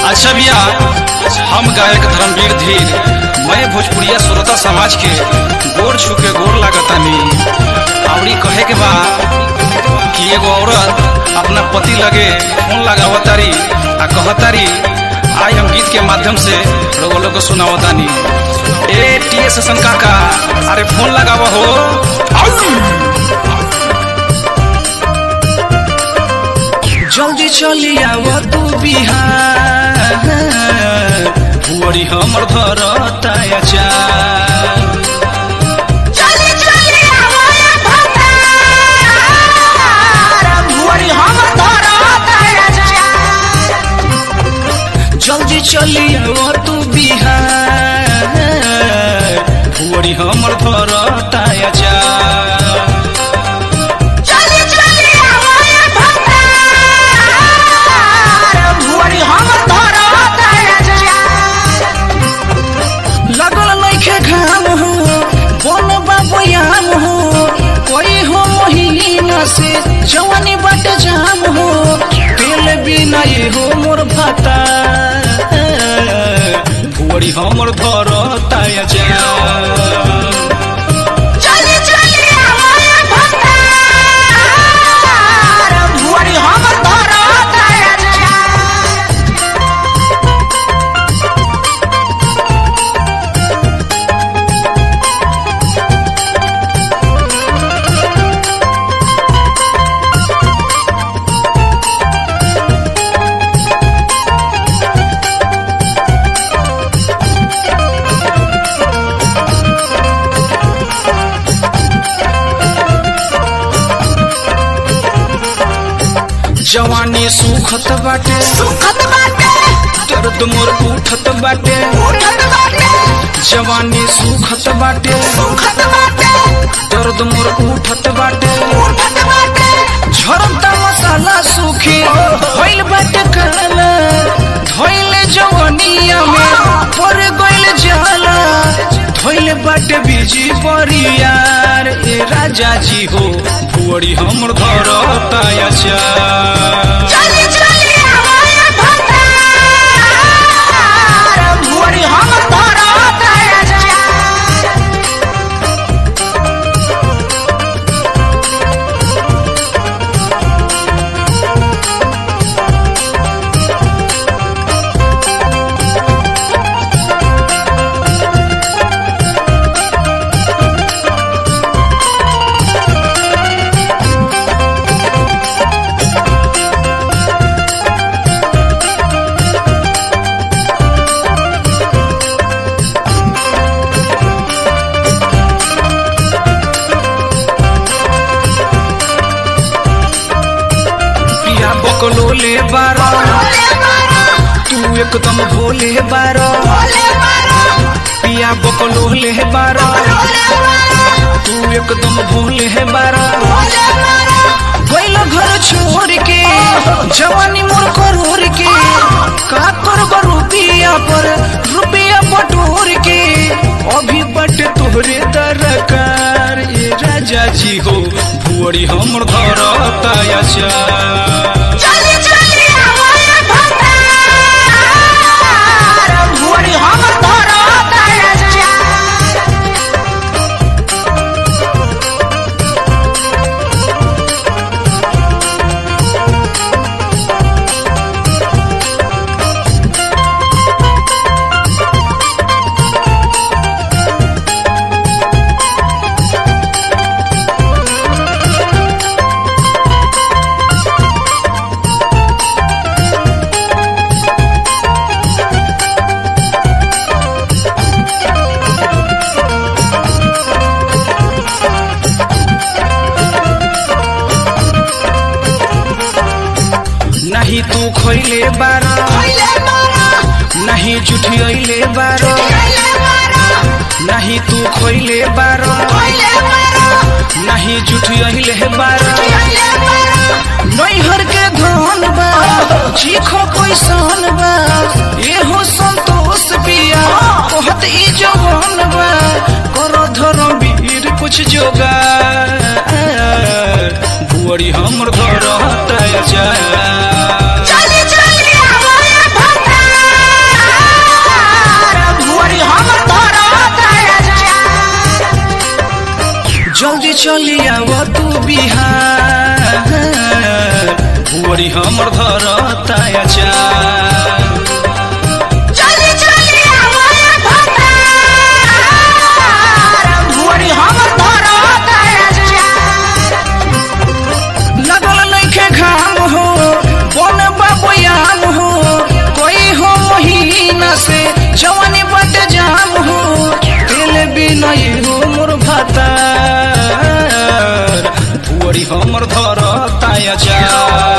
अच्छा भैया हम गायक धर्मवीर धीर मैं भोजपुरिया श्रोता समाज के गोर छू के गोर लागतानी आवड़ी कहे के बा कि एगो औरत अपना पति लगे फोन लगावतारी आ कहतारी आज हम गीत के माध्यम से लोगो लोग को सुनावतानी ए टी एस एसन काका अरे फोन लगावा हो आउ! जल्दी चली आव तू बिहार बुअरी हमर धरता चार चली चली आवाया भतार भुवरी हम धरत राजा जल्दी चली आव तू बिहार बुअरी हमर धरता चार चली चली आवाया भतार भुवरी हम धरत राजा लगल नइखे घाम हो बोल बाबयाम हो कोई हो महीना से जवानी बट जाम हो तेल बिना ये हो मोर भाता भुवरी हमर धरता जा चली चली आवाया भतार भुवरी हम धरत राजा जवानी सुखत बाटे सुखत बाटे दर्द मोर उठत बाटे उठत बाटे जवानी सुखत बाटे सुखत बाटे दर्द मोर उठत बाटे उठत बाटे झरता मसाला सूखे होइल बाटे काला धोइल जवनिया में पर गइल जाला धोइल बाटे बीजी परियार ए राजा जी हो भुअरी हमर धरता चार चली चली आवाया भतार भुवरी हम धरत राजा पिया बकलोले बारा भोले मारा तू एकदम भोले बारा भोले मारा पिया बकलोले बारा भोले मारा तू एकदम भोले बारा भोले मारा गइल घर छोड़ के जवानी मोर करोड़ के का करब रुपिया पर रुपिया बटोर के अभी बट तोहरे दरकार ये राजा जी हो भुअरी हमर धरता चार चली चली आवाया भतार भुवरी हम धरत राजा नहीं तू खैले बारा भोले मारा नहीं जुठियले बारा भोले मारा नहीं तू खैले बारा भोले मारा नहीं जुठियले बारा भोले मारा नैहर के धन बा चीखो कैसन बा एहो संतोष पिया कहत ई जवान बा कर धर्म वीर कुछ जोगा बुअरी हमर घर हता जा चली चली आवाया भतार भुअरी हमर धरता अचार चली चली आवाय भतार भुअरी हमर धरत लगल नइखे घाम हो बन बाबयाम हो कोई हो महीना से जवानी बट जाम हो तेल बिना हो मोर भातार भुअरी हमर धरता अचार